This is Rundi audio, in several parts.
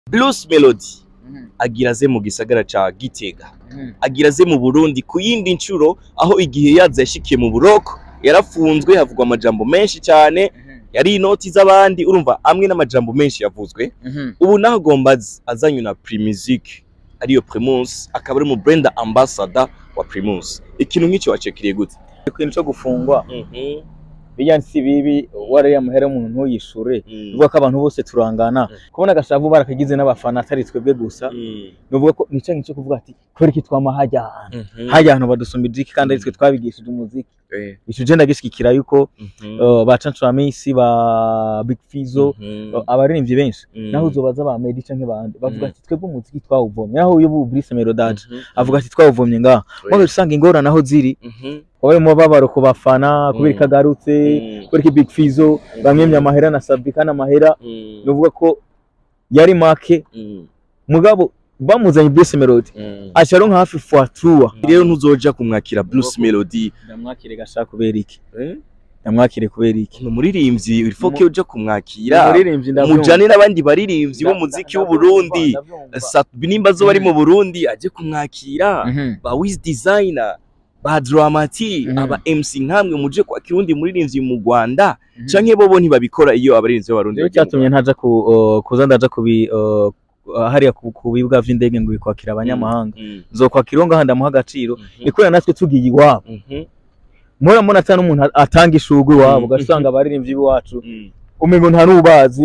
Bruce Melody agira aze mu gisagara ca Gitega agira aze mu Burundi ku yindi ncuro aho igihe yaza yashikiye mu buroko yarafunzwe havugwa amajambo menshi cyane yari inoti z'abandi urumva amwe n'amajambo menshi yavuzwe ubu naho agomba az- azanywe na Primusic ariyo Primus akaba ari mu brand ambassador wa Primus ikintu nk'icyo wacekiriye gute ikintu cyo gufungwa bijya si bibi wariya muhera umuntu ntuyishure uvuga ko abantu bose turangana kubona agashavu barakagize n'abafana atari twebwe gusa nuvuga ko nico ngicyo kuvuga ati kubera iki twama hajya ahantu hajya ahantu badusumba ijiki kandi ari twe twabigishije umuziki ico je ndagishigikira yuko uh, ba Cancuramisi ba Big Fizzo uh, abaririmbyi benshi naho uzobaza ba Meddy canke bandi bavuga ati twebwe umuziki twawuvomye naho uyu bu Brice Melodage avuga ati twawuvomye ngaha mwabe usanga ingorane aho ziri wabaye umubabaro ku bafana kubera Mm. ikagarutse kubera iki Big Fizzo bamwemye amahera na Sabika n'amahera nuvuga ko yari make mugabo bamuzanye Bruce Melody aca aronka hafi fois trois rero ntuzoja kumwakira Bruce Melody ndamwakire gashaka kubera iki ndamwakire kubera iki ni umuririmbyi ifoke uja kumwakira umuririmbyi ndavyumva. mujane n'abandi baririmbyi b'umuziki w'u Burundi Ndavyumva. Sat- nimba zo bari mu Burundi aje kumwakira Mhm. ba Wiz Designer ba Dramati Mhm. aba MC nkamwe muje kwakira undi muririmbyi mu Rwanda Mhm. canke bobo ntibabikora iyo abaririmbyi b'abarundi Rero bagiye mu cyatumye ntaja ku uh, kuza ndaja kubi uh, hariya ku ku bibuga vy'indege ngo bikwakira abanyamahanga Mm, nzokwakira uwo ngaha ndamuha agaciro mhm, ni kubera natwe tugiye iwabo mhm, mura mbona ata n'umuntu atanga ishugwe iwabo Mm. ugasanga abaririmbyi b'iwacu mm. umengo nta n'ubazi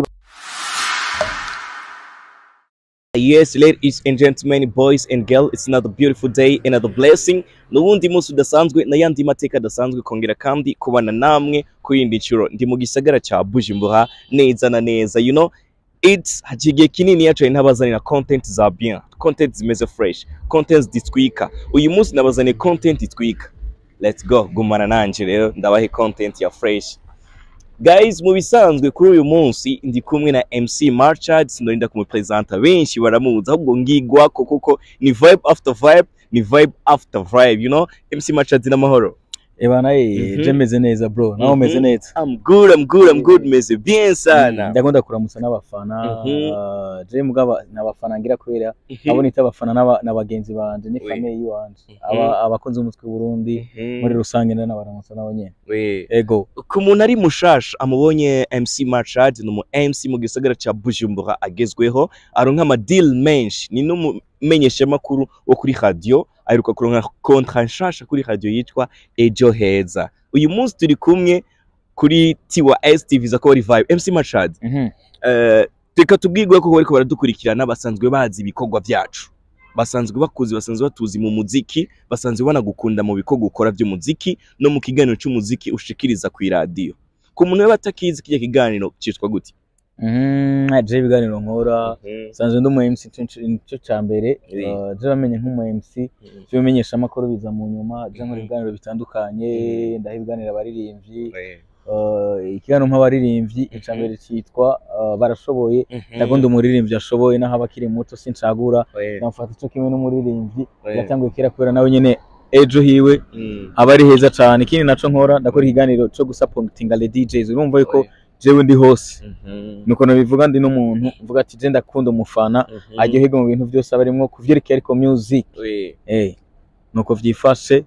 Yes, ladies and gentlemen, boys and girls, it's another beautiful day, another blessing. N'ubundi munsi udasanzwe n'ayandi mateka adasanzwe kongera kandi kubana namwe kuri indi nshuro. Ndi mu gisagara ca Bujumbura neza na neza, you know, it's haciye igihe kinini yacaye ntabazanira content za bien, content zimeze fresh, content zitwika. Uyu munsi nabazaniye content itwika. Let's go, gumana nanje rero ndabahe content ya fresh. Guys, mu bisanzwe kuri uyu munsi ndi kumwe na MC Marchard sinorinda kumupresenta benshi baramuzi ahubwo ngigwako kuko ni vibe after vibe ni vibe after vibe you know MC Marchard n'amahoro ebana ye Mhm. je meze neza bro nawe umeze Mhm. neza I'm good I'm good I'm good meze bien sana ndakunda kuramutsa n'abafana Mhm. uh, je mugaba n'abafana ngira kubera Mhm. abo nita abafana n'aba- n'abagenzi banje ni Oui. famille yiwanje Mhm. aba abakunzi b'umutwe w'u Burundi Mhm. muri rusange n'abaramutsa nabo nyene We. ego ku muntu ari mushasha amubonye MC Marchard ni umu MC mu gisagara ca Bujumbura agezweho aronka ama deal menshi ni n'umumenyeshamakuru wo kuri radio aheruka kuronka kontra nshasha kuri radio yitwa Ejo Heza uyu munsi turi kumwe kuri Tiwa STV za Kori Vibe MC Marchard Mhm. eh reka tubwirwe ko bariko baradukurikirana basanzwe bazi ibikorwa vyacu basanzwe bakuzi basanzwe batuzi mu muziki basanzwe banagukunda mu bikorwa ukora by'umuziki no mu kiganiro cy'umuziki ushikiriza ku iradiyo ku muntu we batakizi kijya kiganiro cyitwa gute Mhm, je ibiganiro nkora sanzwe ndi umu MC nico- nico ca mbere Oui. uh, je bamenye nk'umu MC vy'umenyesha amakuru biza mu nyuma je nkora ibiganiro bitandukanye ndaha ibiganiro abaririmbyi uh, ikiganiro nk'abaririmbyi ica mbere citwa uh, barashoboye ndakunda umuririmbyi ashoboye naho aba akiri muto sincagura namufata ico kimwe n'umuririmbyi yatanguye kera kubera nawe nyene ejo hiwe aba ari heza cane ikindi naco nkora ndakora ikiganiro co gusapotinga le DJs urumva yuko jewe ndi hose nuko nabivuga ndi n'umuntu mvuga ati je ndakunda umufana aryoherwa mu bintu byose aba arimwo kuvyerekeye ariko music eh nuko vyifashe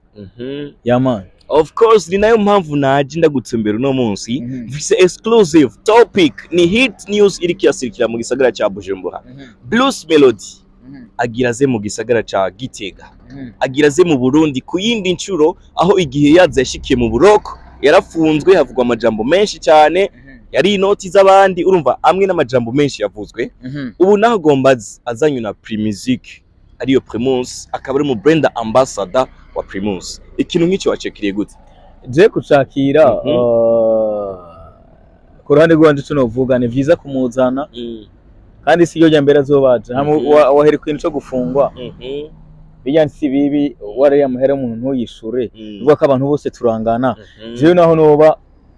yaman of course ni nayo mpamvu naje ndagutsembera uno munsi mfise exclusive topic ni hit news iriko irasirikira mu gisagara ca Bujumbura Bruce Melody agira aze mu gisagara ca Gitega agira aze mu Burundi ku yindi ncuro aho igihe yaza yashikiye mu buroko yarafunzwe havugwa amajambo menshi cyane yari inoti z'abandi urumva amwe n'amajambo menshi yavuzwe ubu naho agomba az- azanywe na Primusic ariyo Primus akaba ari mu brand ambassador wa Primus ikintu nk'icyo wacekiriye gute je kucakira Mhm. uh, ku ruhande rwanje ico novuga ni vyiza kumuzana kandi si iyo rya mbere azobaje hamwe Mhm. wa- wahera ikintu co gufungwa bijya si bibi wariya muhera umuntu ntuyishure uvuga ko abantu bose turangana jewe naho noba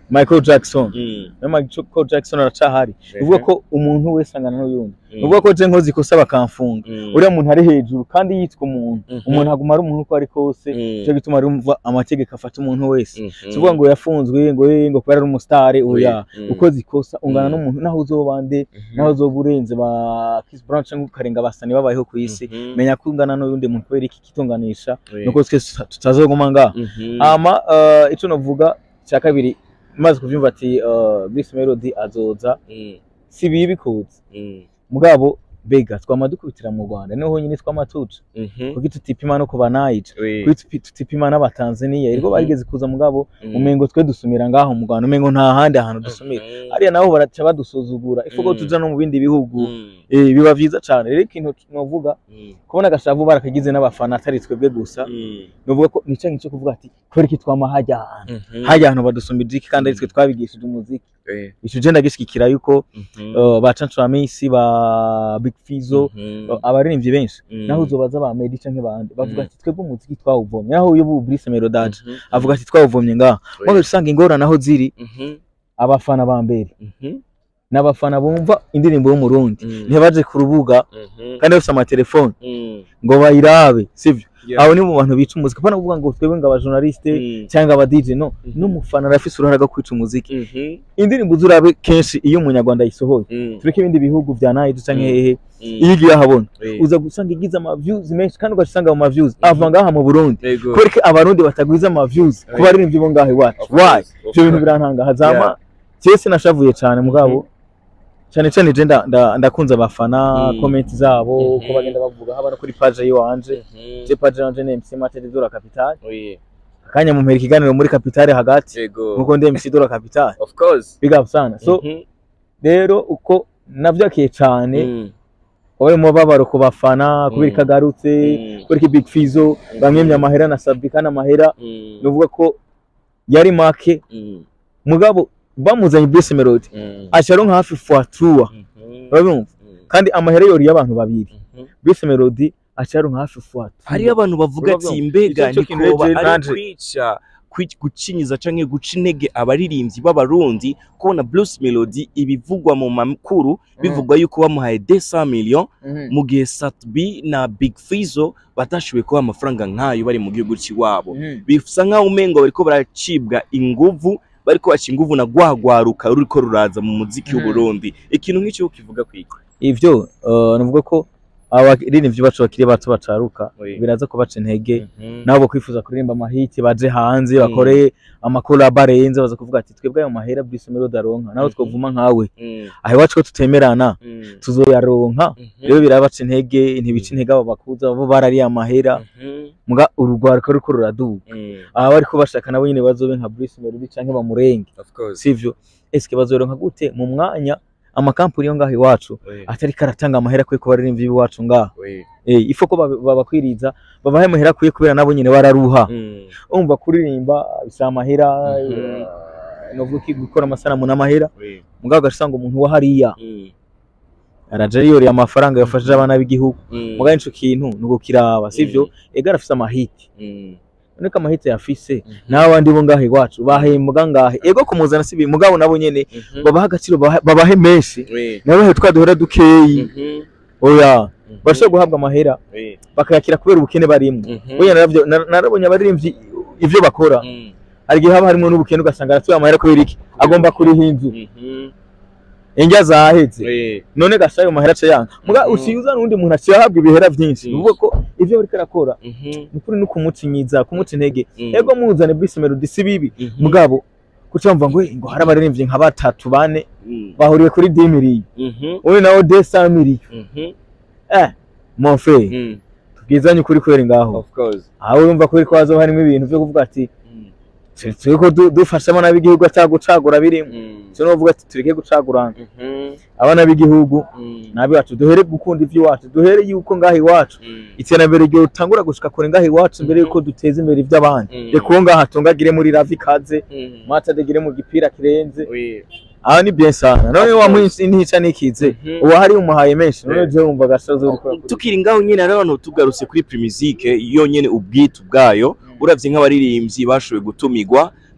Michael Jackson Mm. na Michael Jackson aracahari Ehe. uvuga ko umuntu wese angana n'uyundi Mm. uvuga ko je nkoze ikosa bakamfunga Mm. uriya muntu ari hejuru kandi yitwa umuntu Mhm. umuntu aguma ari umuntu uko ari kose Mm. nico gituma rumva amategeko afata umuntu wese Mhm. si ukuvuga ngo yafunzwe ngo eh, ngo kubera ari umusitari oya Mm. ukoze ikosa ungana Mm. n'umuntu naho uzoba nde Mhm. naho uzoba urenze ba Chris Brown cyangwa ukarenga abasani babayeho ku isi Mhm. menya ko ungana n'uyundi muntu kubera iki kitunganisha Oui. nuko twese tuta- tutazoguma ngaha Mhm. hama eh, ico novuga cya kabiri maze kuvyumva ati eh, Bruce Melody azoza Mm. si bibi kuza Mm. mugabo bega twama dukubitira mu Rwanda niho honyine twama tuca Mhm. kuko tutipima no kuba Niger Oui. kuko tupi- tutipima n'abatanzania irwo Mhm. barigeze kuza mugabo Mm. umengo twe dusumira ngaho mu Rwanda umengo nta handi hantu dusumira Mhm. hariya nabo baraca badusuzugura ifuko Mm. tuja no mu bindi bihugu Mm. eh, biba vyiza cane rero ikintu novuga Mm. kubona agashavu barakagize n'abafana atari twebwe gusa Mm. novuga ko ni canke cyo kuvuga ati kubera iki twama hajya ahantu Mhm. hajya ahantu badusumbira iki kandi ari twe twabigishije umuziki Oui. ico je ndagishigikira yuko Mhm. uh, ba Cancu Amisi ba Big Fizzo Mhm. uh, abaririmbyi benshi Mm. naho uzobaza ba Meddy canke bandi bavuga Mm. ati twebwe umuziki twawuvomye naho uyu bu Brice Melodage Mhm. avuga ati twawuvomye ngaha Oui. mwaje usanga ingorane aho ziri Mhm. abafana ba mbere Mhm. n'abafana bumva indirimbo y'umurundi Mm. ntibaje ku rubuga Mhm. kandi bafite amatelefone Mm. ngo bayirabe sivyo Yeah. abo ni mu bantu bica umuziki apana kuvuga ngo twebwe ngo abajournaliste Mm. cyangwa aba DJ no Mhm. n'umufana arafise uruhara rwo kwica umuziki Mhm. indirimbo uzurabe kenshi iyo umunyarwanda ayisohoye Mm. tureke ibindi bihugu vya Niger canke Mm. hehe Mm. iyo igiye ahabona Oui. uza gusanga igize ama views menshi kandi ugasanga mu ma views ava ngaha mu Burundi Yego. kubera ko abarundi batagwiza ama views Oui. ku baririmbyi bo ngaha iwacu Of why course, of ivyo bintu course. birantangaza zama Yeah. jewe sinashavuye cane mugabo cyane cyane je nda- nda- ndakunze abafana Mm. comment zabo Mhm. uko bagenda bavuga haba no kuri page yiwanje Mhm. je page yanje ni MC Mate Dora Capital Oui. akanya mu mpera ikiganiro muri Capital hagati Yego. nkuko ndi MC Dora Capital Of course. big up sana so Mhm. rero uko navyakiye cane Mm. wabaye umubabaro ku bafana kubera Mm. ikagarutse Mm. kubera Big Fizzo bamwemye amahera na Sabika n'amahera Mm. nuvuga ko yari make Mm. mugabo bamuzanye Bruce Melody Mm. acaronka hafi fois trois Mhm. urabumva Mm. kandi amahera yoriye abantu babiri Mhm. Bruce Melody acaronka hafi fois trois hariyo abantu bavuga Urabona? ati mbega Icyo kintu ntikoba rero ari nanje- kwica kwi- gucinyiza canke guca intege abaririmbyi b'abarundi kubona Bruce Melody ibivugwa mu makuru bivugwa yuko bamuhaye 200 million mu gihe Satbi na Big Fizzo batashoboye kuba amafaranga nk'ayo bari mu gihugu ciwabo bisa nk'aho umengo bariko baracibwa inguvu bariko baca inguvu na gwagwaruka ruriko ruraza mu muziki Mhm. w'Uburundi ikintu nk'icyo kivuga kwiki ivyo uh, navuga ko abaririmbyi bacu bakiri bato bacaruka Oui. biraza kubaca intege Mhm. nabo kwifuza kuririmba amahiti baje hanze Mm. bakore amakolabo arenze baza kuvuga ati twebwe ayo mahera Bruce Melody aronka nawe Mhm. twovuma nkawe Mm. aho iwacu ko tutemerana Mm. tuzoyaronka Mhm. rero birabaca intege ntibica intege abo bakuza bo barariye amahera Mhm. muga urugwaruka ruriko ruraduga Mm. aba bariko bashaka nabo nyene bazobe nka Bruce Melody canke bamurenge Of course. sivyo eske bazoronka gute mu mwanya amakampuni yo ngaho iwacu Oui. atari karatanga amahera kwe ku baririmbyi b'iwacu ngaho Oui. eh ifo ko bab- babakwiriza babahe amahera kwiye kubera nabo nyene bararuha Mm. umva kuririmba bisa amahera Mhm. eh, novuga iki gukora amasanamu n'amahera Oui. mugabo ugasanga umuntu wa hariya Mm. araje yoriye amafaranga yafashije abana b'igihugu Mm. mugabo ico kintu nuko kiraba sivyo Mm. ega arafise amahiti Mm. none ko amahiti yafise Mhm. n'abandi bo ngaho iwacu bahembwa ngahe ego kumuzana si ibintu mugabo nabo nyene Mhm. babaha agaciro babahe- babahe menshi Oui. nabahe twa duhora dukeyi Mhm. oya Mhm. bashobora guhabwa amahera Oui. bakayakira kubera ubukene barimwo Mhm. oya naravyo nar- narabonye abaririmbyi ivyo bakora Mm. hari igihe haba harimo n'ubukene ugasanga aratuye amahera kubera iki agomba kuriha inzu Mhm. indya zaheze Oui. none gasa ayo mahera aca yanga muga Mhm. usiza n'undi muntu aciye ahabwa ibihera vyinshi Mm. uvuga ko ivyo bariko arakora Mhm. ni kuri no kumucinyiza kumuca intege Mm. ego muzane Bruce Melody si bibi Mhm. mugabo kuca mva ngo ngo hari abaririmbyi nka batatu bane Mm. bahuriye kuri 10 miliyoni Mhm. wowe nawe 200 miliyoni Mhm. eh mon frère Mm. tubwizanye ukuri kwera ngaho Of course. aho urumva kuri ko hazoba harimo ibintu vyo kuvuga ati Mm. turi ko du- dufasha abana b'igihugu atagucagura birimo Mm. cyo novuga ati tureke gucagurana Mhm. abana b'igihugu Mm. nabi wacu duhere gukunda ivy'iwacu duhere yuko ngaho iwacu Mm. iterambere ryo tangura gushika kure ngaho iwacu mbere Mhm. yuko duteza imbere ivy'abandi Mm. reka uwo ngaho atungagire muri ravi kaze Mm. mata adegire mu gipira kirenze Oui. aha ni bien sana none Of wamuha course. intica nikize Mhm. uwo hari umuhaye menshi none Yeah. je wumva gasozo uri gukora kuri- tukiri ngaho nyine rero abantu tugarutse kuri Primusike yonyene ubwitu bwayo uravye nk'abaririmbyi bashoboye gutumigwa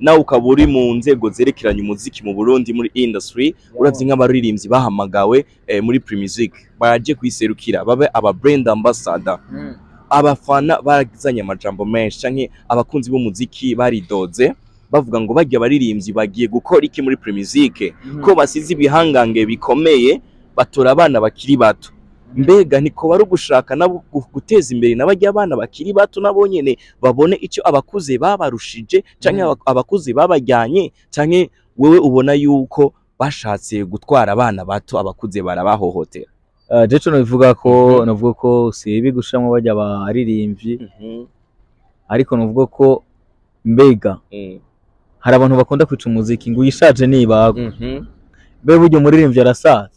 nawe ukaba uri mu nzego zerekeranye umuziki mu Burundi muri industry uravye nk'abaririmbyi bahamagawe eh, muri Primusic baje kwiserukira babe aba brand ambassador Mm. abafana baragizanye amajambo menshi canke abakunzi b'umuziki baridoze bavuga ngo barya abaririmbyi bagiye gukora iki muri Primusic ko basize ibihangange bikomeye batora abana bakiri bato mbega ntiko bari ugushaka nabo gu- guteza imbere n'abajya abana bakiri bato nabo nyene babone icyo abakuze babarushije canke Mm. aba- abakuze babajyanye canke wewe ubona yuko bashatse gutwara abana bato abakuze barabahohotera Uh, jeco novuga ko Mhm. novuga ko sibi gushamwe bajya abaririmbyi ariko novuga ko mbega hari abantu bakunda kwica umuziki ngo uyishaje nibagwa be burya umuririmbyi arasaza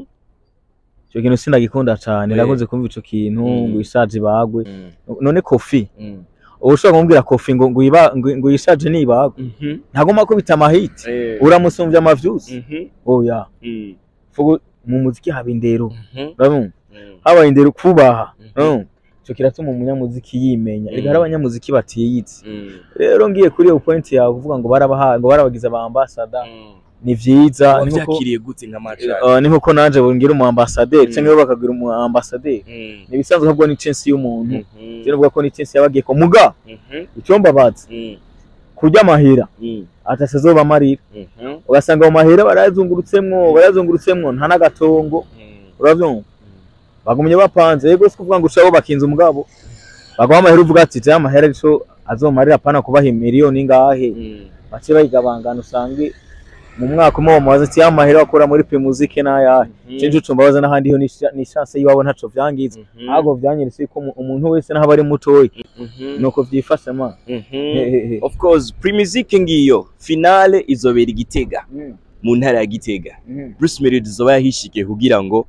icyo kintu sindagikunda cane Eh. nakunze kumva ico kintu Mm. ngo uyishaje ibagwe none kofi uba ushobora kumubwira kofi ngo ngo uyiba- ngo- ngo uyishaje nibagwe ntagomba kubita amahiti uramusumbya amavyusi oya fugu mu muziki haba indero urabona habaye indero kubaha urabona? ico kiratuma umunyamuziki yimenya Mm. reka hari abanyamuziki batiyitse rero ngiye kuri iyo point yawe uvuga ngo barabaha ngo barabagize aba ambassador ni vyiza ni nkuko wavyakiriye gute nka macari uh, ni nkuko nanje bongira umu ambassadeur cyangwa bo bakagira umu ambassadeur ni ibisanzwe ahubwo ni chance y'umuntu rero uvuga ko ni chance yabagiye ko muga icyomba bazi kurya amahera atasezoba amarira ugasanga mu mahera barayazungurutsemwo barayazungurutsemwo nta n'agatongo uravyumva bagumye bapanze yego si kuvuga ngo ucabo bakinze umugabo baguha amahera uvuga ati je amahera arico azomarira pana kubaha miliyoni ingahe bace bayigabangana usange mu mwaka umwe bamubaza ati ya mahera wakura muri primuzike n'ayahe cinje ucumba baza n'ahandi ho ni chance yiwabo ntaco vyangiza ahubwo vyanyeretse ko umu- umuntu wese naho aba ari mutoyi nuko vyifashe ma Hehehe. of course Primusic ngiyo finale izobera igitega mu ntara ya gitega Bruce Melody zoba yahishikiye kugira ngo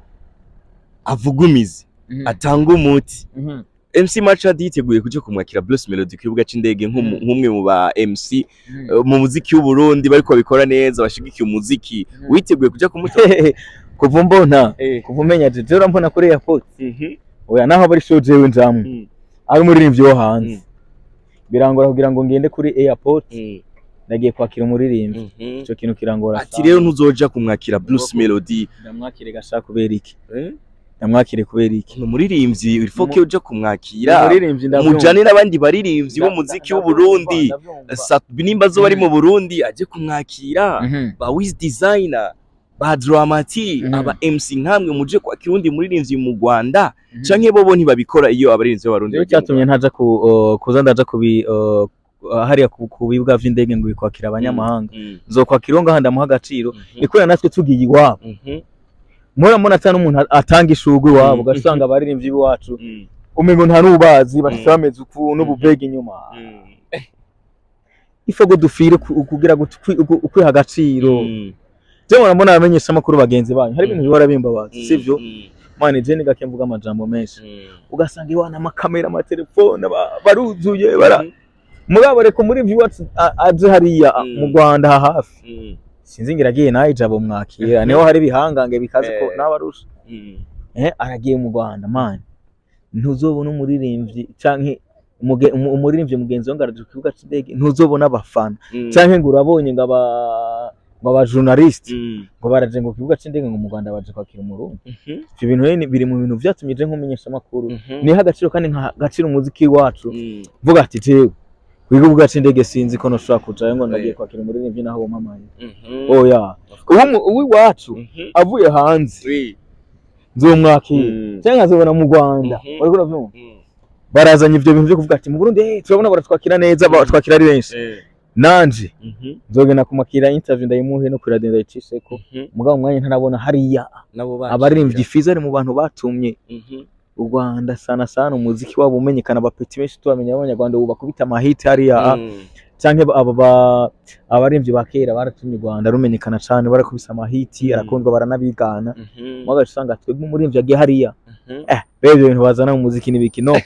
avugumize atange umuti Mhm. MC Machad yiteguye kuja kumwakira Bruce Melody ku kibuga c'indege nk'umu- Mm. nk'umwe mu ba MC Mhm. eh, mu muziki w'u Burundi bariko babikora neza bashigikiye umuziki Mhm. witeguye kuja kumutora Hehehe. kuva mbona Eh. kuva umenya jeje urambona kuri airport Mhm. oya naho bari show jewe njamwe Mm. ari umuririmbyi wo hanze Mm. birangora kugira ngo ngende kuri airport Mm. nagiye kwakira umuririmbyi Mhm. ico kintu kirangora ati rero ntuzoja kumwakira Bruce Melody ndamwakire gashaka kubera iki Eh? ndamwakire kubera iki ni umuririmbyi ifoke Mu- uja kumwakira umuririmbyi ndavyumva. mujane n'abandi baririmbyi Nda- b'umuziki nda- w'u Burundi ndavyumva. Sa- nimba zo bari mu Burundi aje kumwakira Mhm. ba Wiz Designer ba Dramati Mhm. aba MC nkamwe muje kwakira undi muririmbyi mu Rwanda Mhm. canke bobo ntibabikora iyo abaririmbyi b'abarundi Rero bagiye mu cyatumye ntaja ku uh, kuza ndaja kubi uh, hariya ku ku bibuga vy'indege ngo bikwakira abanyamahanga Mm. nzokwakira uwo ngaha ndamuha agaciro Mhm. ni kubera natwe tugiye iwabo Mhm. murabona ata n'umuntu atanga ishugwe iwabo Mm. ugasanga abaririmbyi b'iwacu Mm. umengo nta n'ubazi bashitse Mm. bameze uku n'ububega inyuma Mm. ifo ngo dufire ku- kugira ngo tukwi- uku- ukwiha agaciro Mm. je murabona abamenyesha amakuru bagenzi banyu hari ibintu Mm. bihora bimbabaza sivyo Mm. mane je nigake mvuga amajambo menshi Mm. ugasanga iwana amakamera amatelefone ba- baruzuye bara Mhm. mugabo reka muri iwacu a- aje hariya a- Mm. mu Rwanda aha hafi Mm. sinzi ngira agiye nawe ijabo mwakira niho hari ibihangange bikaze ko Eh. n'abarusha Mm. eh aragiye mu Rwanda man ntuzobona umuririmbyi canke umuge- umu- umuririmbyi mugenzi wangu araje ku kibuga c'indege ntuzobona abafana Mm. canke ngo urabonye ngo aba ngo aba journalist Mm. ngo baraje ngo ku kibuga c'indege ngo mu Rwanda baje kwakira umurundi Mhm. ivyo bintu rero ni- biri mu bintu vyatumye je nkumenyesha amakuru Mhm. niha agaciro kandi nka agaciro umuziki wacu Mm. vuga ati jewe ku kibuga c'indege sinzi ko noshobora kujayo ngo ndagiye Eh. kwakira umuririmbyi naho wamamaye Mhm. oya uwo uw'iwacu Mhm. avuye hanze Oui. nzomwakira Mm. cyangwa nkazobona mu Rwanda Mhm. uriko uravyumva Mm. barazanye ivyo bintu vyo kuvuga ati mu Burundi eh, turabona baratwakira neza Mm. batwakira ari benshi Eh. nanje Mhm. nzogenda kumakira interview ndayimuhe no kuri radio ndayicisheko Mhm. mugabo umwanya ntarabona hariya nabo bakira. abaririmbyi fiza ari mu bantu batumye Mhm. u Rwanda sana sana umuziki wabo umenyekana abapeti benshi tubamenya abanyarwanda ubu bakubita amahiti hariya Mm. canke aba ba- abaririmbyi ba kera baratumye u Rwanda rumenyekana cane barakubisa amahiti Mm. arakundwa baranabigana Mhm. mwagaca usanga twebwe umuririmbyi agiye hariya Mhm. eh rero ibyo bintu bazana mu muziki n'ibiki no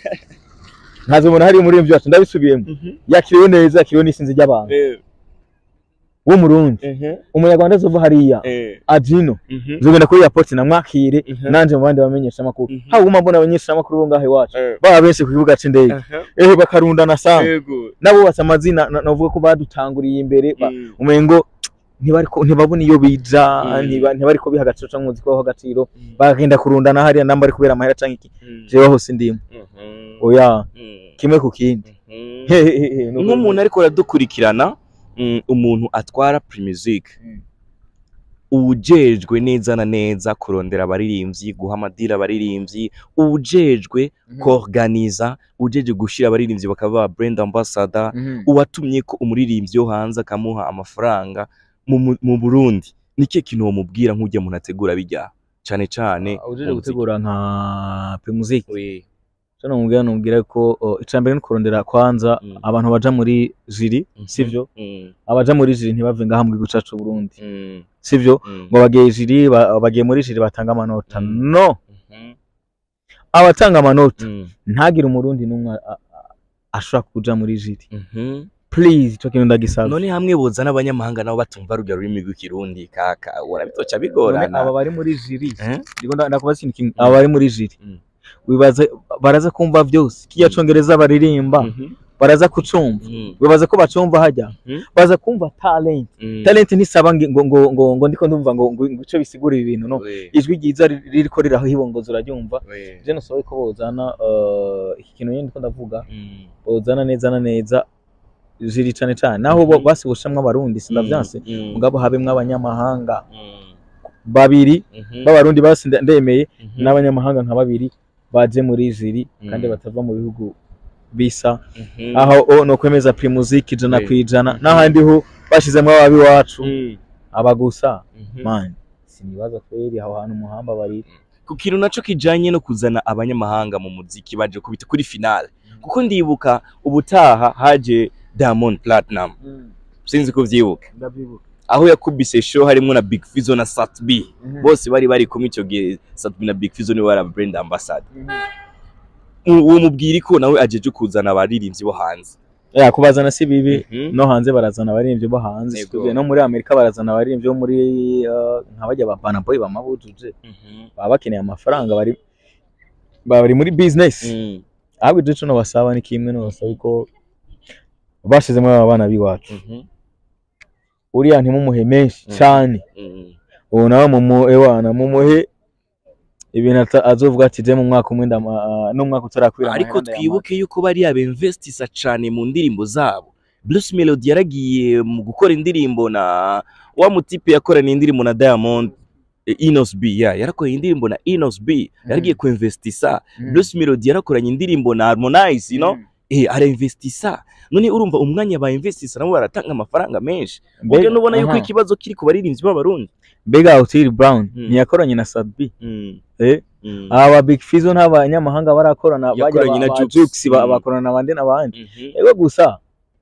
ntazobona hari umuririmbyi wacu ndabisubiyemo Mhm. yakiriwe neza yakiriwe n'isinzi ry'abantu Eh. w'umurundi Mhm. umunyarwanda azova hariya Eh. ajino Mhm. nzogenda kuri airport namwakire Mhm. nanje mu bandi bamenyesha amakuru Mhm. haba mbona abamenyesha amakuru bo ngaho iwacu Eh. baba benshi ku kibuga c'indege Aha. ehe bakarundana sana Yego. nabubatse amazina na- navuga ko badutanguriye imbere ba- Mm. umengo ntibariko ntibabona iyo bija Mm. ntiba- ntibariko biha agaciro canke umuzi ko agaciro Mm. bagenda kurundana hariya namba ari kubera amahera canke iki Mm. jewe hose ndimo Mhm. oya Mm. kimwe ku kindi Mhm. Hehehe, nuko- nk'umuntu ariko aradukurikirana mm, umuntu atwara Primusic Mm. ujejwe neza na neza kurondera abaririmbyi guha amadira abaririmbyi ujejwe Mhm. koorganiza ujejwe gushira abaririmbyi bakaba ba brand ambassador Mhm. uwatumye ko umuririmbyi wo hanze akamuha amafaranga mu, mu, mu Burundi nike kintu wamubwira nk'ujya muntu ategura bijya cane cane Ah, ujeje mu muziki. gutegura nka Primusic Oui. cyo namubwira numubwira ko oh, icambere ni kurondera kwanza Mm. abantu baja muri jiri Mhm. sivyo Mm, abaja muri jiri ntibave ngaha mu gihugu cacu Burundi mm, sivyo mm, ngo bagiye jiri ba- bagiye muri jiri batanga amanota Mm. no mhm, abatanga amanota mm, ntagire umurundi n'umwe a- a- ashobora kuja muri jiri mhm. please ico kintu ndagisaba none hamwe boza n'abanyamahanga nabo batumva rurya rurimi rw'ikirundi kaka urabitoca None bigorana aba bari muri jiri Eh? ndiko nda- ndakubaza ikintu kimwe aba bari muri jiri Mm. wibaza baraza kumva vyose kiya Mm. congereza baririmba Mhm, baraza kucumva mm, wibaza ko bacumva hajya Mhm. baza kumva talent mm. talent ntisaba ngo ngo ngo ngo, ngo ndiko ndumva ngo ngo ngo ico bisigurira ibintu no We, ijwi ryiza ri- ririko riraho hibongoza uraryumva we, je nasohoye ko bozana uh, iki kintu nyine ndiko ndavuga mm, bozana neza na neza jiri cane cane naho bo Mhm. basibushamwe abarundi sindavyanse mm, mugabo habemwo abanyamahanga mm, babiri mhm, b'abarundi basi nda- ndemeye mhm, n'abanyamahanga nka babiri baje muri jiri kandi Mm. batava mu bihugu bisa mhm, aho o no kwemeza primusic ijana Oui. ku ijana Mhm. n'ahandi ho bashizemwo ababi wacu mm, aba gusa mhm. man sinibaza kweri aho hantu umuhamba bari ku kintu naco kijanye no kuzana abanyamahanga mu muziki baje kubita kuri finale kuko ndibuka ubutaha haje Diamond Platinum sinzi ko vyibuka ndavyibuka aho yakubise show harimwo na Big Fizzo na Sat B bose bari bari kumwe ico gihe Sat B na Big Fizzo niwe bari brand ambassador uwo mubwira ko nawe ajeje kuzana abaririmbyi bo hanze ya kubazana si bibi Mhm. no hanze barazana abaririmbyi bo hanze Yego. Studio no muri Amerika barazana abaririmbyi bo muri uh, nka bajya ba Burna Boy bamabujuje Mhm. baba bakeneye amafaranga bari bari muri business Mm. ahubwo ico cuno basaba ni kimwe no basaba ko bashizemo aba bana biwacu Mhm. uriya ntimumuhe menshi Mhm. cyane Mm. ubu nawe mumuhe wana mumuhe ibintu ata- azovuga ati je mu mwaka umwe ndama uh, n'umwaka utarakwira ariko amahera ndayamara." twibuke yuko bariya bemvestisa cane mu ndirimbo zabo Bruce Melody yaragiye mu gukora indirimbo na wa mutipe yakoranye indirimbo na Diamond eh, Inos B ya yarakoranye indirimbo na Inos B yaragiye kuinvestisa Mm. Bruce Melody yarakoranye indirimbo na Harmonize you know Mm. eh arainvestisa none urumva umwanya ba investisa nabo baratanga amafaranga menshi Mbega- ubwo nubona yuko aha. ikibazo kiri ku baririmbyi b'abarundi mbega Otile Brown Mm. ntiyakoranye na Sadbi Mm, eh mm, aba Big Fizzo n'abanyamahanga barakorana bajya Yakoranye na ba- ba Jux. Jux ba- Mm. bakorana n'abandi n'abandi mhm, ego gusa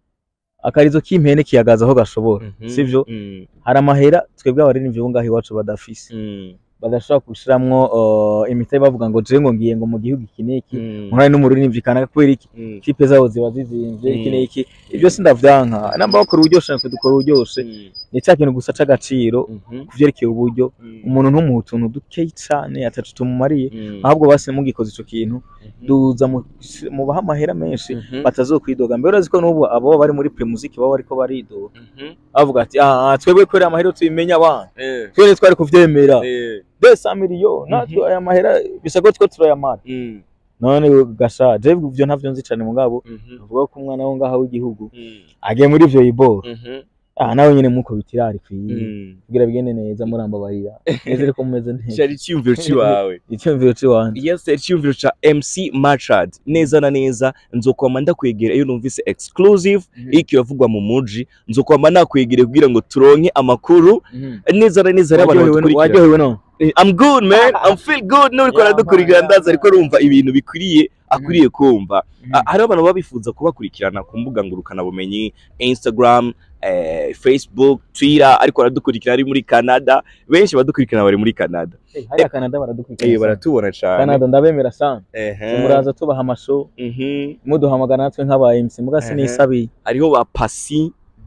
akarizo k'impene kiyagaza aho gashobora mhm, sivyo mm, hari amahera twebwe abaririmbyi bo ngaho iwacu badafise mm, badashobora gushiramwo uh, imitahe bavuga ngo je ngo ngiye ngo mu gihugu iki n'iki mm, nkora n'umuririmbyi kanaka kubera iki mm, kipe zabo ziba zizimvye iki Mm. n'iki ibyo sindavyanka namba bakora uburyoshe natwe dukora uburyoshe mm, ni cya kintu gusa c'agaciro mhm, ku vyerekeye uburyo mm, umuntu ntumuha utuntu dukeyi cane atacu tumumariye mm, ahubwo basi mugikoze ico kintu mhm, duza mu- mubaha amahera menshi mhm, batazokwidoga mbere urazi ko n'ubu abo bari muri primusic baba bariko baridoga mhm, bavuga ati ah twebwe kwera amahera tuyimenya abana eh, twene twari kuvyemera eh, desa miliyo natwe aya mahera bisa ko two turayamara mm, none gasha je ivyo ntavyo nzi cane mugabo mhm, uvuga ko umwana wo ngaha w'igihugu mm, agiye muri ivyo iboro mhm, ah nawe nyene muko bitirari kwiye mm. kugira bigende neza murambabarira neze ko mumeze neza cari iciyumviro ciwawe icyumviro ciwanje yes iciyumviro ca MC Machad neza na neza nzokwama ndakwegera iyo numvise exclusive iki iravugwa mu muji nzokwama nakwegere kugira ngo turonke amakuru neza na neza y'abantu badukurikira waryohewe none Eh, I'm good man I'm feel good n'uriko Yeah, aradukurikira man, ndaza yeah, ariko arumva ibintu bikwiriye akwiriye kumva Mhm. Ah, hariho abantu baba bifuza kubakurikirana ku mbuga ngurukanabumenyi Instagram eh, Facebook Twitter ariko baradukurikira ari muri Canada benshi badukurikirana bari muri Canada Eh, hariya Canada eh baradukurikira sana. baratubona cyane Canada ndabemera sana ehe muraza tubaha amashow mhm muduhamagara natwe nk'aba MC muga Ehe. sinisabiye hariho ba Pasi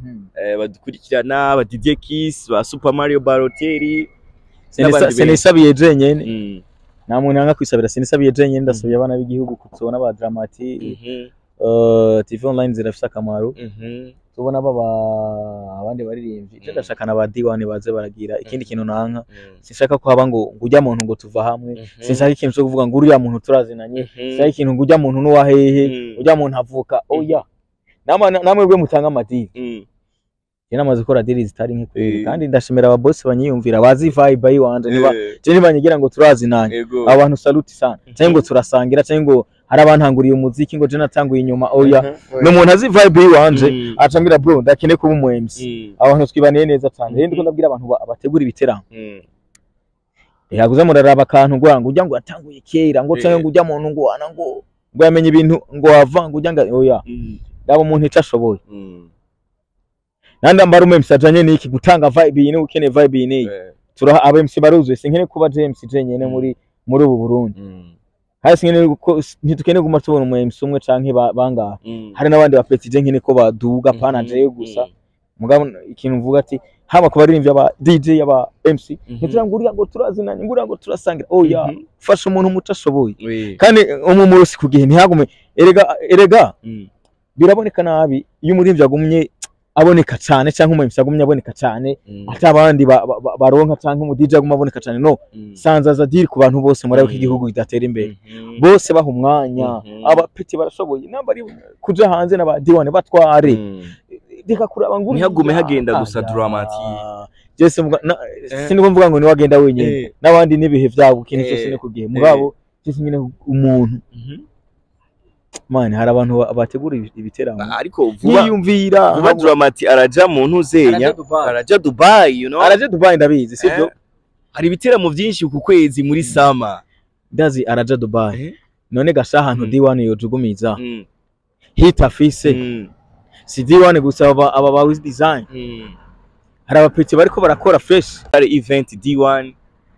eh, badukurikirana ba DJ Kiss ba Super Mario Balotelli Sinisa- n'abandi benshi. sinisabiye jenyene Mm. nta muntu yanga kwisabira sinisabiye jenyene ndasabiye abana b'igihugu tubona ba dramati Mhm. uh, tv online zirafise akamaro Mhm. tubona baba abandi baririmbyi icyo Mm. ndashaka na ba diwani baze baragira ikindi Mhm. kintu nanka Mm. sinshaka ko haba ngo ngo ujya muntu ngo tuva hamwe Mhm. sinshaka ikintu cyo kuvuga ngo uriya muntu turazinanye Mhm. sinshaka ikintu ngo ujya muntu n'uwa hehe Mm. ujya muntu avuka oya namwe namwe bwe mutanga amadini Mm. njye namaze gukora diri zitari nke kweli Eh. kandi ndashimira ababosi banyiyumvira bazi vibe yiwanje niba Eh, je nibanyigira ngo turazinanye ego. abantu saluti sana Mhm. cyangwa ngo turasangira cyangwa ngo hari abantanguriye umuziki ngo je natanguye inyuma oya Mhm. ni umuntu azi vibe yiwanje Mm. acambwira bro ndakene kuba umu MC Mm. abantu twibaniye neza cyane rero Mhm. ndiko ndabwira abantu ba- bategura ibiteramo Mm. yaguze muraraba akantu ngo ngo ujya ngo yatanguye kera ngo Eh. cyangwa ngo ujya muntu ngo wana ngo ngo yamenye ibintu ngo wava ngo ujya ngo oya Mm. ndaba umuntu icyo ashoboye Mm. nandi ambara umu MC ajanye n'iki gutanga vibe iyi niba ukeneye vibe iyi n'iyi Eh. turaha aba MC baruzuye sinkene kuba James jenyene muri muri ubu Burundi Mm. hari sinkene ko ntitukeneye guma tubona umu MC umwe canke ba- bangahe Mm. hari n'abandi ba petit nkene ko baduga pana Mhm. jewe gusa Mm. mugabo ikintu mvuga ati haba ku baririmbyi aba DJ aba MC Mhm. ntitugira ngo uriya ngo turazinanye ngo uriya ngo turasangira oya Mhm. fasha umuntu muto ashoboye Oui. kandi umumurusi ku gihe ntihagume erega erega Mm. biraboneka nabi iyo umuririmbyi agumye aboneka cyane cyangwa umu MC agumye aboneka cyane Mm. ati abandi ba- ba- ba- baronka cyangwa umu DJ aguma aboneka cyane no Mm. sanzaza diri ku bantu bose murabe ko Mhm. igihugu kidatera imbere Mhm. bose baha umwanya Mhm. abapeti barashoboye namba ari kuja hanze n'aba diwani batware Mm. reka kuraba ngo Ntihagume uriya. hagenda gusa Aya. Dramati. Jese mvuga na- Eh. siniko mvuga ngo niwagenda wenyine Eh. n'abandi n'ibihe byabo ikintu Eh. cyose ni ku gihe mugabo jese nyine umuntu Mhm. mani hari abantu ba- bategura ibi- ibiteramo ariko vuba yiyumvira vuba Dramati araja mu ntuzenya araja Dubai you know araje Dubai ndabizi sibyo Eh, hari ibiteramo byinshi ku kwezi muri sama ndazi araja Dubai Eh. none gasha ahantu Mm. D1 yojugumiza Mm. hit afise Mm. si D1 gusa aba aba ba with design Mm. hari abapeti bariko barakora fresh hari event D1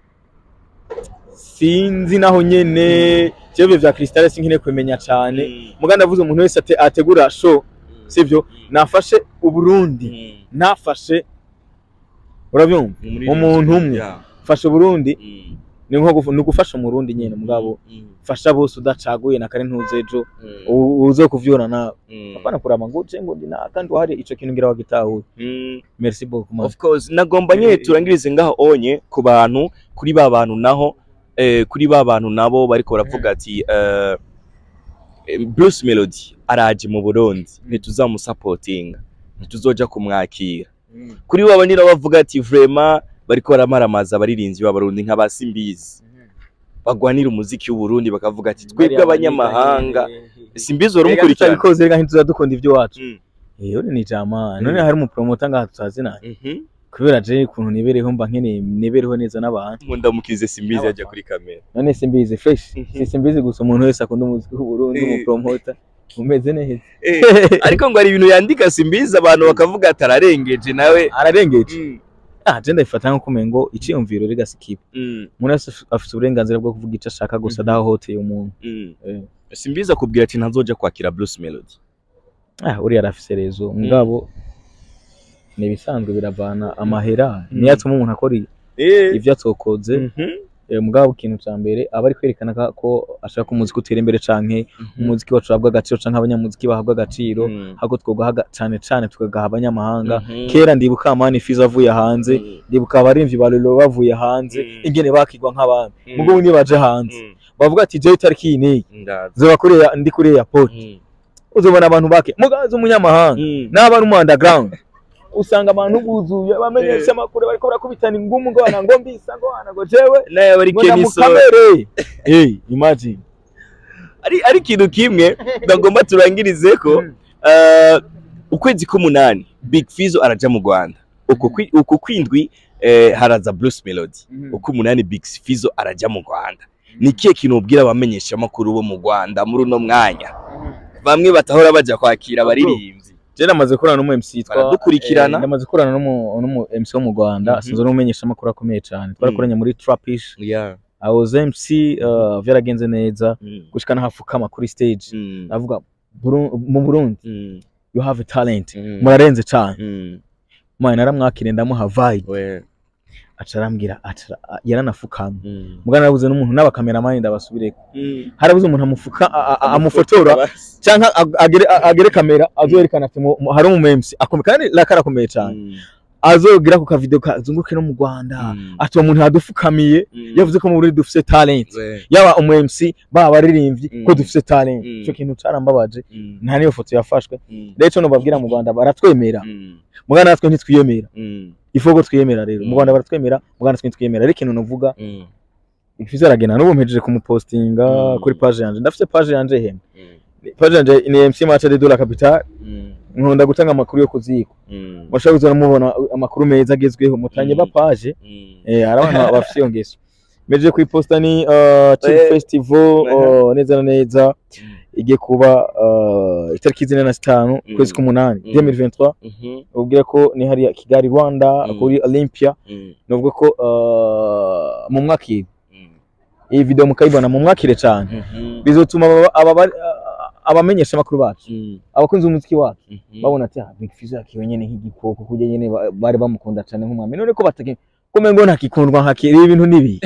sinzi naho nyene jewe vya Crystal sinkine kumenya cyane Mm. muga ndavuze umuntu wese ate- ategura show Mm. sivyo Mm. nafashe uburundi Mm. nafashe urabyumva Muri- umuntu umwe. Yeah. fashe uburundi Mm. ni nko gufu- ni ugufasha umurundi nyene mugabo Mm. fasha bose udacaguye na kare ntuze ejo Mm. u- uze kuvyura nawe Mm. apana kurama ngo je ngo ndi na kandi wahari ico kintu ngira wagitahuye Mm. merci beaucoup man. of course nagomba nyine turangirize ngaho onye ku bantu kuri ba bantu naho eh, kuri ba bantu nabo bariko baravuga ati eh, eh, Bruce Melody araje mu Burundi ntituzamusapotinga ntituzoja kumwakira kuri bo abandi nabo bavuga ati vraiment bariko baramaramaza abaririmbyi b'abarundi nk'abasimbizi bagwanira umuziki w'uburundi bakavuga ati twebwe abanyamahanga simbizi wari umukurikirana umukurikirana rega ntituza dukunda ibyo wacu Mm. eh uri ni jama Mm. none hari umupromoter ngaha tutazina Mhm. kubera je ukuntu nibereho mba nkeneye nibereho neza n'abantu nkunda mukize simbizi ajya kuri kamera none simbizi fresh Mhm. si simbizi gusa umuntu wese akunda umuziki w'uburundi Eh. umupromoter umeze neza Eh, ariko ngo hari ibintu yandika simbizi abantu bakavuga ati ararengeje nawe ararengeje Mm. ah je ndabifata nko kumengo iciyumviro rega sikipa Mm. umuntu wese af- afite uburenganzira bwo kuvuga icyo ashaka gusa Mhm. adahohoteye umuntu Mm. Eh. simbizi akubwira ati ntazoja kwakira Bruce Melody ah uriya arafise rezo mugabo ni ibisanzwe biravana amahera Mm. niyo atuma umuntu akora i- eh ivyo atokoze Mhm. eh, mugabo ikintu ca mbere aba ari kwerekana ka- ko ashaka ko umuziki utera imbere canke umuziki wacu uhabwa agaciro canke abanyamuziki bahabwa agaciro Mm. ahubwo twogaha aga- cane cane tukagaha abanyamahanga Mhm. kera ndibuka amani fiza avuye hanze Mm. ndibuka abarimvyi ba Lolo bavuye hanze Mm. ingene bakigwa nk'abami Mm. mugabo niyo baje hanze Mm. bavuga ati jewe itariki iyi n'iyi Ndazi. zoba kuri ya- ndi kuri airport Mm. uzobona abantu bake mugazi umunyamahanga Mm. n'aba ari mu underground usanga abantu buzuye bamenyesha amakuru bariko barakubitana ingumu ngo wana ngo mbisa ngo wana ngo jewe nawe bari ngo Keniso namukamere hey imagine ari ari ikintu kimwe bagomba turangirize ko eh, ukwezi k'umunani Big Fizzo araja mu Rwanda uku kwi- uku kwindwi eh, haraza Bruce Melody uko umunani Big Fizzo araja mu Rwanda ni ikihe kintu ubwira abamenyesha amakuru bo mu Rwanda muri uno mwanya bamwe batahora baja kwakira abaririmbyi je namaze kurana n'umu MC yitwa Baradukurikirana. eh, namaze kurana n'umu n'umu MC wo mu Rwanda Mhm. sinzi n'umumenyesha amakuru akomeye cyane twarakoranye muri Trapish yeah. I was MC uh, vyaragenze neza mm. gushika nahafukama kuri stage Mm. navuga Buru- mu Burundi Mm. you have a talent Mm. murarenze cane Mm. mwana naramwakire ndamuha vibe We. aca arambwira aca yaranafukamye Mm. mugana narabuze n'umuntu n'abakameramani ndabasubireko Mm. harabuze umuntu amufuka a- a- a- amufotora canke ag- agere a- agere kamera azoyerekana ati mu- mu- hari umu MC akomeye kandi laka arakomeye cane Mm. azogira ku kavideo kazunguke no mu Rwanda Mm. ati uwo muntu yadufukamiye Mm. yavuze ko mu Burundi dufise talent We. yaba umu MC baba abaririmbyi Mm. ko dufise talent Mm. ico kintu carambabaje Mm. nta niyo foto yafashwe Mm. rero ico nobabwira mu Rwanda baratwemera Mm. mugana natwe ntitwiyemera Mm. ifo ko twiyemera rero mu Mm. Rwanda baratwemera mugana natwe ntitwiyemera ariko ikintu novuga Mm. ifizo aragenda n'ubu mpejeje kumupostinga Mm. kuri page yanje ndafise page yanje hemwe Mm. page yanje ni MC Match de la Capital Mm. nkunda gutanga amakuru yo kuziko Mm. mushobora kuza mubona amakuru meza agezweho mutange Mm. ba page Mm. eh hari abantu bafite iyo ngeso mejeje kuyiposta ni uh, Chill Eh. Festival uh, neza na neza Mm. igiye kuba uh, itariki zine na zitanu Mm. kwezi k'umunani Mm. 2023 Mhm. ubwira ko ni hariya Kigali Rwanda Mm. kuri Olympia Mm. novuga ko uh, mu mwakire Mm. iyi video mukayibona mu mwakire cyane Mhm. bizotuma aba- aba- aba- abamenyesha amakuru bacu Mm. abakunzi b'umuziki wacu Mhm. babona ati ah Big Fizzo yakiwe nyene nk'igikoko kujya nyene ba- bari bamukunda cyane nk'umwami none ko batake kome ngo ntakikundwa nkakiri ibintu nibi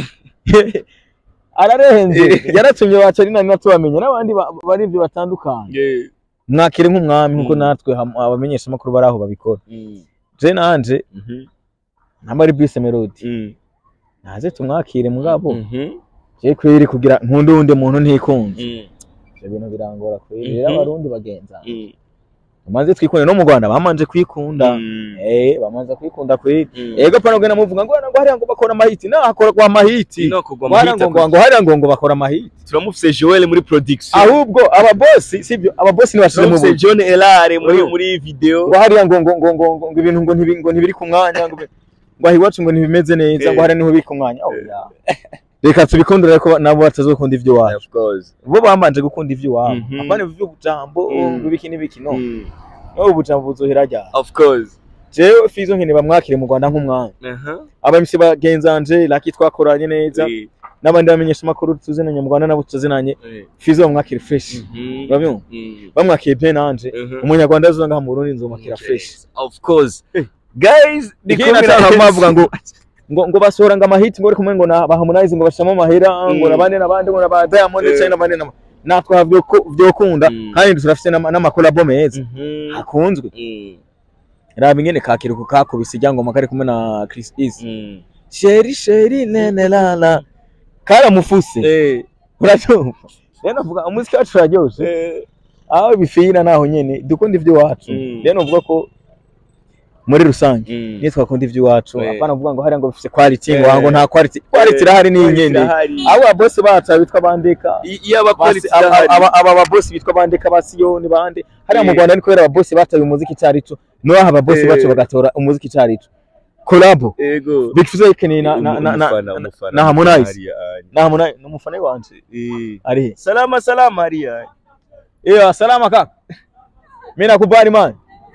ararenze yaratumye baca ari nani natubamenye n'abandi ba- bari ibyo batandukanye Yeah. mwakire nk'umwami nkuko Mm. natwe ham- abamenyesha amakuru bari aho babikora Mm. je nanje Mhm. namba ari Bruce Melody Mm. naze tumwakire mugabo Mhm. je kweri kugira nkunde uwundi muntu ntikunze Mm. ivyo bintu birangora kweri Mhm. rero abarundi bagenza Mm. bamaze twikunde no mu Rwanda bamanje kwikunda Mm. eh bamaze kwikunda kweri Mm. ego pana ugenda muvuga ngo ngo hariya ngo bakora amahiti na hakora kwa mahiti Ino kugwa Wara muhita ngo ngo ngo hariya ngo ngo bakora amahiti turamufise Joel muri production ahubwo ababosi sibyo ababosi ntibashize mu turamufise buzi John Elare muri Mm. muri iyi video ngo hariya ngo ngo ngo ngo ngo ngo ibintu ngo ntibi ngo ntibiri ku mwanya ngo ngo aho iwacu ngo ntibimeze neza Eh. ngo hariya niho biri ku mwanya oh Eh. ya reka tubikundire ko nabo batazokunda ivyo iwacu of course bo bambanje gukunda ivyo iwabo Mhm. apana ivy'ubujambo Mm. ngo ibiki n'ibiki no Mm. no ubujambo buzohera ryari of course jewe fizo nkene bamwakire mu Rwanda nk'umwami aha aba MC bagenzanje laki twakoranye neza Eh. n'abandi bamenyesha amakuru tuzinanye mu Rwanda nabo tuzinanye Eh. fizo bamwakire fresh Mhm. urabyumva Mm. bamwakire bien nanje Mhm. umunyarwanda azoza ngaha mu Burundi nzomakira fresh of course Eh. guys ndi Ikindi kumwe nataka na bavuga ngo ngo ngo basohora ngo amahiti ngo kumwe ngo na ba Harmonize ngo bashamo amahera ngo Mm. nabande nabande ngo na ba Diamond Eh. cyane nabande nabande natwe havyo ko vyokunda Mm. kandi turafite n'ama- n'amakolabo meza Mhm. hakunzwe Mm. raba ingene kakiruko kakubise iryangoma kari kumwe na Chris Easy Mm. sheri sheri nene lala karamufuse Eh. uracyumva rero navuga umuziki wacu uraryoshe Eh. aho bifira naho nyene dukunda ivy'iwacu Mm. rero novuga ko muri rusange Mm. niyo twakunda ivy'iwacu Eh. apana kuvuga ngo hariya ngo bifise quality ngo Eh. hango nta quality quality irahari ni nyene Irahari. abo babosi bacu bitwa bandeka I- iyo abapolisi Basi- aba- irahari. aba aba babosi bitwa bandeka ba Siyoni bande hariya mu Eh. Rwanda ni kubera ababosi bataye umuziki carico noho ababosi Eh. bacu bagatora umuziki carico collabo Ego. Big Fizzo yekeneye na na na na Umufana, umufana. na Harmonize. Hariya, hariya. na Harmonize ni umufana wanje Eh. ari he Salama salama hariya. Iyo salama kaka. Mimi nakubali man.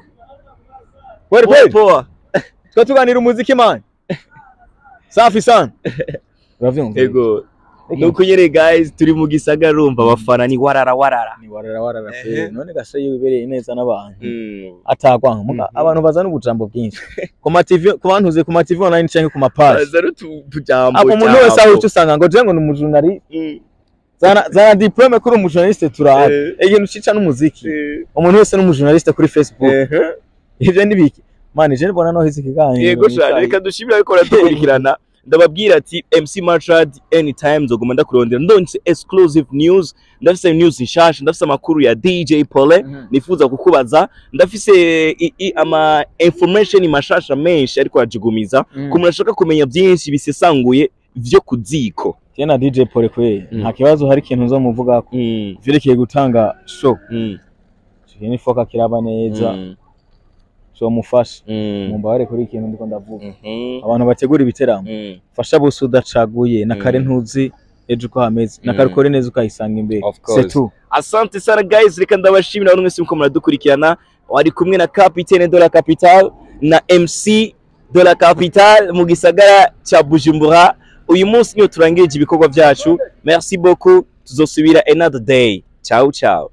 Kweli Poa, kweli. poa. Tuko tuganira umuziki man. Safi sana. Uravyumva? Ego. Nuko nyene guys turi mu gisagara urumva abafana ni warara warara. Ni warara warara pe. Ehe. None gasha yibereye neza n'abantu. Mm. Atagwanka muga Mhm. abantu bazana ubujambo bwinshi. Ku ma TV ku bantuze ku ma TV online canke ku ma page. Azaro tu tujambo. Apo umuntu wese aho uca usanga ngo je ngo ni umujurnali Mm. zana zana diplome kuri umujurnaliste turabe. Eh. Ikintu cica n'umuziki. Eh. Umuntu wese n'umujurnaliste kuri Facebook. Ehe. Ivyo ni biki? Man je mbona no hizi kiganiro. Yego cyane reka dushimire ariko dukurikirana ndababwira ati MC Marchad anytime nzoguma ndakurondera ndonse exclusive news ndafise news nshasha ndafise amakuru ya DJ Pole Mhm. nifuza kukubaza ndafise i, i, ama information mashasha menshi ariko ajigumiza Mm. ku muntu ashaka kumenya byinshi bisesanguye vyo kuziko Jye na DJ Pole kwe Mm. nta kibazo hari ikintu uzomuvugako mm. vyerekeye gutanga show mm. ikintu nifoka kiraba neza mm. zomufasha mm. mumbabare kuri ikintu ndiko ndavuga Mhm. abantu bategura ibiteramo mm. fasha bose udacaguye na kare Mm. ntuzi ejo uko hameze na Mm. kare ukore neza ukayisanga imbere Of course. c'est tout asante sana guys reka ndabashimira buri mwese muko muradukurikirana wari kumwe na capitaine de la capital na mc de la capital mu gisagara cya bujumbura uyu munsi niyo turangirije ibikorwa byacu merci beaucoup tuzosubira another day ciao ciao